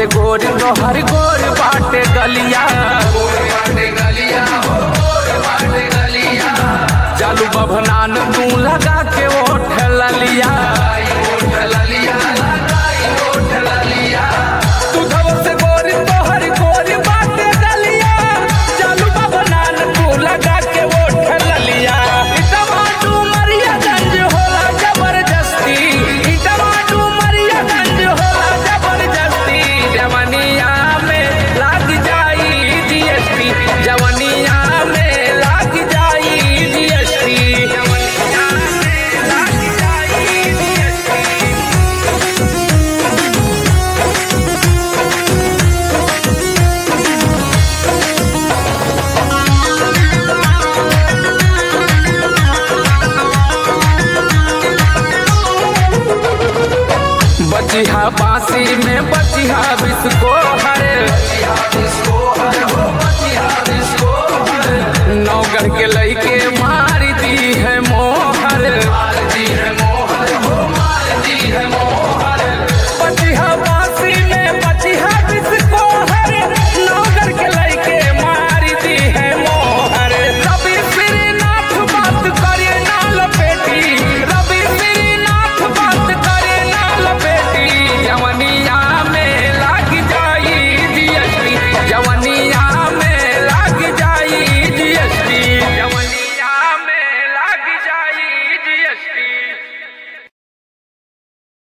से गोर तोहर गोर बाटे गलिया जालू बभनान तू लगा के ओठ ललिया तुझव से गोर तोहर गोर बाटे गलिया जालू बभनान तू लगा के ओठ ललिया ई टमाटू मरिया गंज होला जबरदस्ती ई टमाटू मरिया गंज होला जबरदस्ती जवनिया में लाग जाई जीएसटी जवनिया में लाग जाई जीएसटी जवनिया में लाग जाई जीएसटी बचिहा बांसी में बचिहा बिस्को हरे नौगढ़ के लइके